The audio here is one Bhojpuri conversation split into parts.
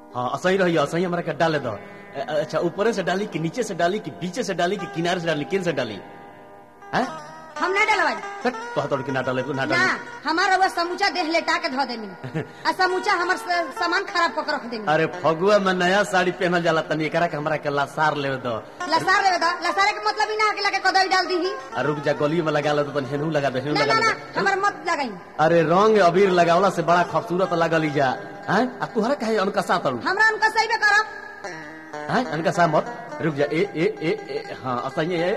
हाँ असही रही असही हमरा के डाले दो अ- अच्छा ऊपर से डाली कि नीचे से डाली कि बीचे से डाली कि किनारे से डाली किन से डाली हैं हम ना डलवाई हट, कहत कि ना डाले तू ना ना डाली हमारा वो समूचा देह लेटा के धो देनी आ समूचा हमर स- सामान खराब कर रख देनी अरे फगुआ में नया साड़ी पहनल जाला तनी एकरा के हमरा के लासार ले दो लसार लेवे दा लसारे के मतलब ही ना कि लगे कदई डाल दी आ रुक जा गली में लगा ले तो तनी हेनू लगा दे हेनू ना लगा ना ना दे हमर मत लगाई अरे रंग अबीर लगावला से बड़ा खूबसूरत लगल जा हैं आ तुहरा कहे अनकसा तड़ू हमरा उनका सही में करब हैं अनकसा मत रुक जा ए ए ए, ए हां असही ए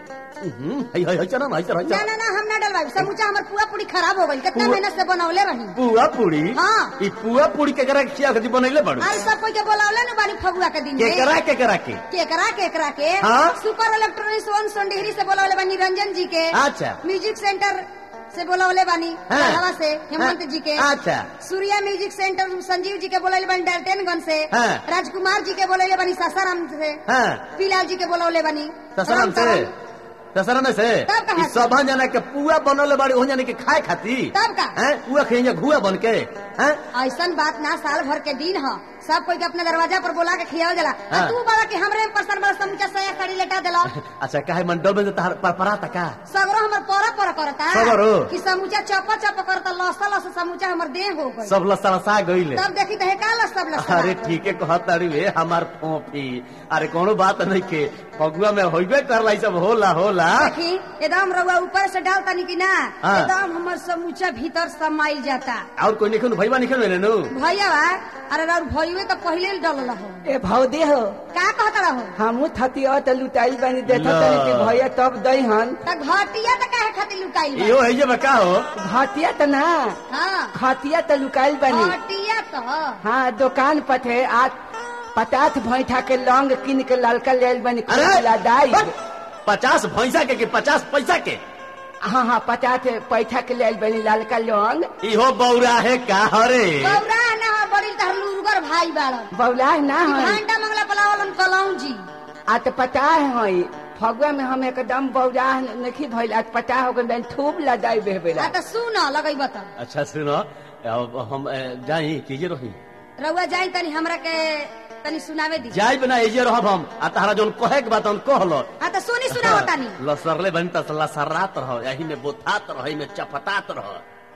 हम्म हई हई हई चला ना हई चला हई ना चला ना ना हम ना डलवाई समूचा हमर पूरा पूरी खराब हो गई कितना पूरा- मेहनत से बनौले रही पुआ पूरी हाँ। ई पुआ पूरी के करा खिया खदी बनैले बाड़ू आज सब कोई के बोलावले न बानी फगुआ के दिन के में करा के करा के केकरा केकरा के हाँ? सुपर इलेक्ट्रॉनिक्स वन सोनडिहरी से बोलावले बानी रंजन जी के अच्छा म्यूजिक सेंटर से बोलावले बानी हाँ। बढ़ावा से हेमंत हाँ। जी के अच्छा सूर्या म्यूजिक सेंटर संजीव जी के बोलावले बानी डाल्टनगंज से हाँ। राजकुमार जी के बोलावले बानी सासाराम से हां पीलाल जी के बोलावले बानी ससरम से रामतरन। ससरम से तब कहाँ ई से? सब जना के पुआ बनले बाड़ी ओहन जाने के खाए खाती तब का? हैं पुआ खइया घुआ बन के हैं ऐसन बात ना साल भर के दिन ह सब कोई के अपने दरवाजा पर बोला के खियाव जला आ हाँ। तू बड़ा के हमरे में परसन बड़ा समूचा सया साड़ी लेटा देला अच्छा काहे मंडल में तहार परपरा तका सगरो हमर पर पर करता सगरो? कि समूचा चप चप करता लसा लसा समूचा हमर देह हो गई सब लसलसा गइले तब देखी तो का लस सब लसा अरे ठीक है कहत तारी वे हमार फोफी अरे कोनो बात नहीं के फगुआ में होइबे करला ई सब होला होला देखी एकदम रउआ ऊपर से डालता नहीं कि ना हाँ। एकदम हमर समूचा भीतर समाइल जाता और कोई निखन भईबा निखन में नु भैया बा अरे रउर भैया तो पहिले डलल हो ए भौदे हो का कहता रहो हमू थतिया त लुटाई बानी देखत ला। तनी कि भैया तब दई हन त घटिया त काहे खातिर लुकाइल बा इहो है जे बका हो घटिया त ना हाँ खतिया त लुकाइल बानी घटिया तो हाँ दुकान पर थे आज पचास भैठा के लौंग किन के ललका लेल बानी अरे लदाई बस, पचास भैंसा के कि पचास पैसा के हाँ हाँ पचास पैठा के लेल बानी ललका लौंग इहो बौरा है का हरे गौरा ना हो बड़ी तहर लुरगर भाई बाड़न बौला ना है घंटा मंगला पलावलन कलौं जी आ तो पता है फगुआ में हम एकदम बौरा नहीं भइल आज पता हो गइल बानी खूब लदाई बेहबेला आ त सुन लगैब त अच्छा सुनो अब हम अ, जाई कीजे रही रउआ जाई तनी हमरा के तनी सुनावे दी जाई बिना एजे रहब हम आ तारा जोन कहे के बात हम कहलो आ त सुनी सुनाओ तानी लसरले बनी त लसरात रह यही में बोथात रह में चपटात रह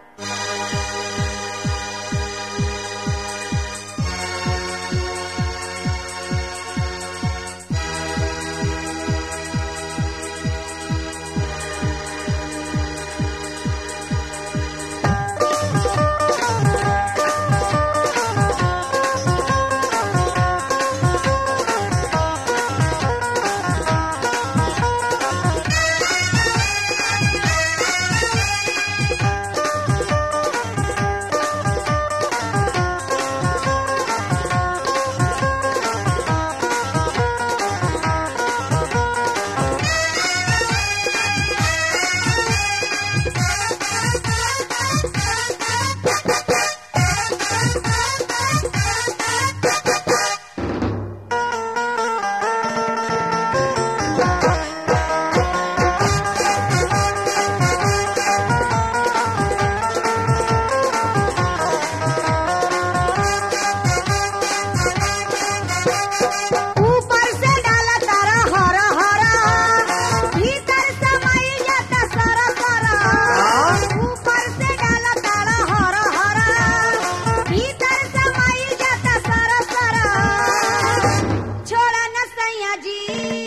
ऊपर से डाला तारा हरा हरा भीतर समाई जाता सारा सारा ऊपर से डाला तारा हरा हरा भीतर समाई जाता सारा सारा छोड़ा न सैया जी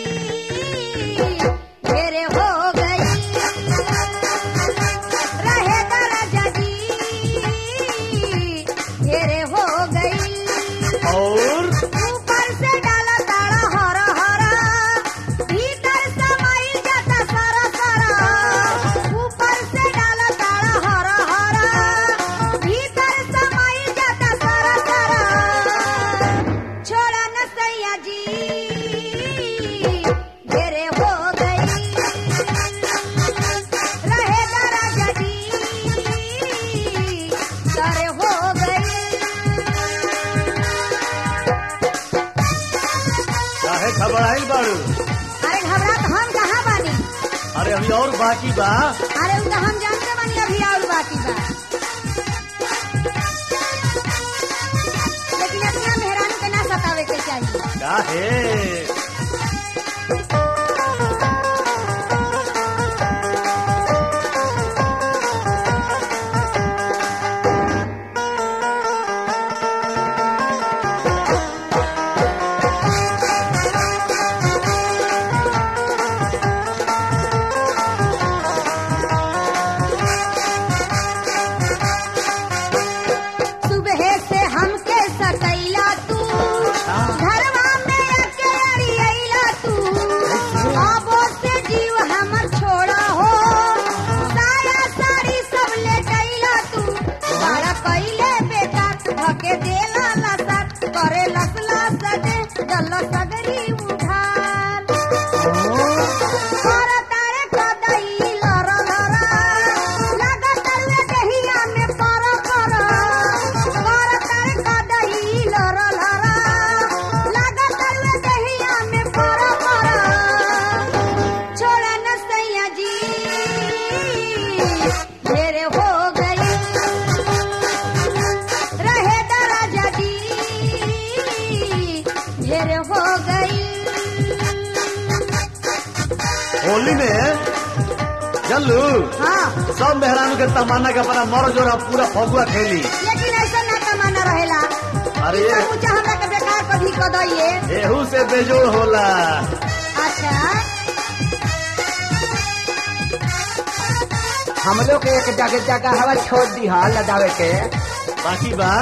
मेरे हो गई रहे दराजा जी मेरे हो गई और ऊपर से डाला तारा हरा हरा भीतर समाई जाता सारा सारा ऊपर से डाला तारा हरा हरा भीतर समाई जाता सारा सारा छोड़ा न सैया जी घेरे हो गई रहे दराजा जी सारे हो गई काहे घबराइल बाड़ू अरे घबरा तो हम कहाँ बानी अरे अभी और बाकी बा अरे उ तो हम जानते बानी अभी और बाकी बा लेकिन इतना मेहरानी के काहे सुबह से हमके सतैला तू घरवा में अकेली अइला तू आबो से जीव हमर छोड़ा हो साया साड़ी सब ले गइला तू बड़ा कइले बेटा धके देला लसत करे लसला सदे जल सगरी उठाल कर तारे कदई लर लरा लागत रे दहिया में पर पर कर तारे कदई लर लरा लागत रे दहिया में पर पर छोड़ा न सैया जी ढेर हो गई रहे दराजा जी ढेर हो गई होली में चलू हाँ सब मेहरानू के तमन्ना के अपना मर जोरा पूरा फगुआ खेली लेकिन ऐसा ना कमाना रहेला अरे ई ये- सब कुछ हमरा के बेकार कभी क दइए एहू से बेजोड़ होला अच्छा हम लोग के एक जगह जगह हवा छोड़ दी है लदावे के बाकी बा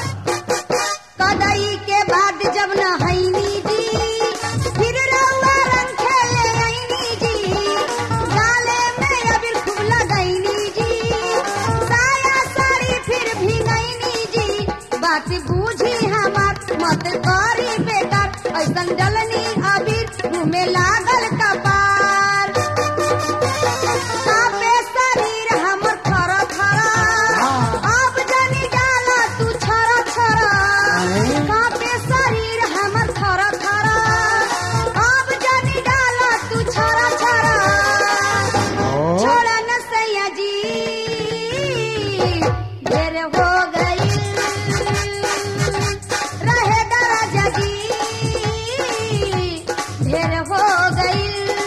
कदई के बाद जब न हईनी जी फिर रउआ रंग खेले आईनी जी गाले में अबीर खूब लगैनी जी साया साड़ी फिर भीगैनी जी बात बूझी हमार मत करी बेकार ऐसन डलनी अबीर मुँह में लागल कपार कापे शरीर हमर थर थर अब जानी डाला तू छर छर कापे शरीर हमर थर थर अब जानी डाला तू छर छर छोड़ा न सैया जी ढेर हो गई रहे दराजा जी ढेर हो गई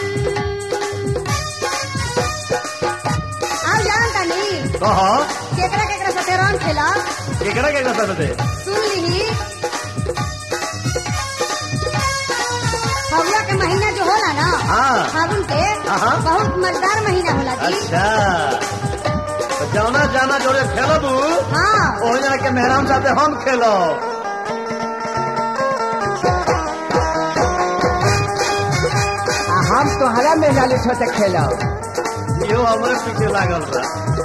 अब जानता नहीं कह केकरा केकरा साथे रंग खेला केकरा केकरा साथ दे सुन लीही फगुआ के महीना जो होला ना हाँ। फागुन के हाँ। बहुत मजेदार महीना होला जी अच्छा तो जाना जाना जोड़े खेलबू हाँ ओ जना के मेहरान साथे हम खेलो आ हम तोहरा में लाली छोटे खेलो इहो हमरे पीछे लागल बा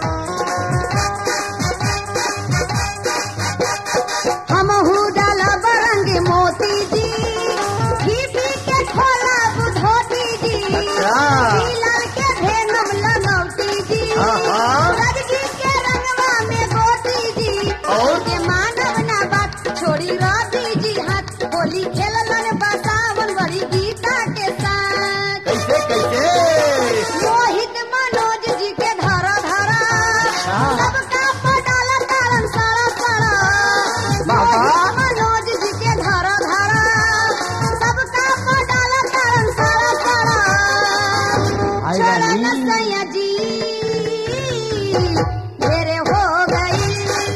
हमहू डाला बरंग मोती जी घी पी के खोला बुधोती जी अच्छा। लाल के भेनम लगौती जी आहा। रजगी के रंगवा में गोती जी और? के मानव ना बात छोड़ी रवि जी हाथ होली खेलन बसावन वरी गीता के साथ कैसे कैसे मोहित मनोज जी के धरा धरा सबका पडाल तारन सारा सारा बाबा। मोहित मनोज जी के धरा धरा सबका पडाल तारन सारा सारा आई चरण रानी। सैया जी ढेरे हो गई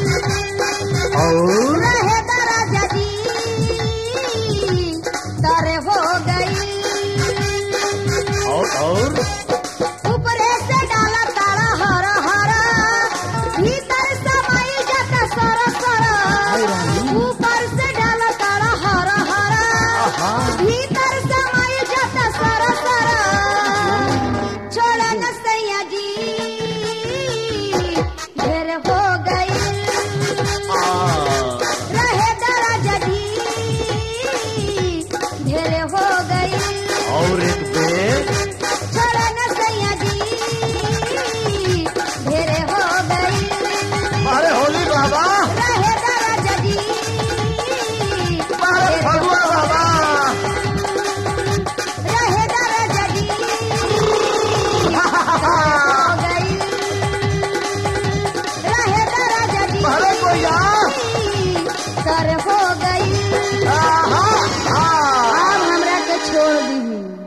और रहे दराजा जी दरे हो गई और और ऊपरे से डाला तारा हर हर भीतर समाई जाता सर सर ऊपर से डाला तारा हर हर भीतर समाई जाता सर सर छोड़ा न सैया जी ढेर हो गई रहे दराजा जी ढेर हो गई और एक बेर छोड़ा न सैया जी ढेरे हो गई अरे होली बाबा रहे दराजा जी अरे ढेर फगुआ बाबा रहे दराजा जी हो गई रहे दराजा जी अरे कोई आ कर हो गई आहा, आ दी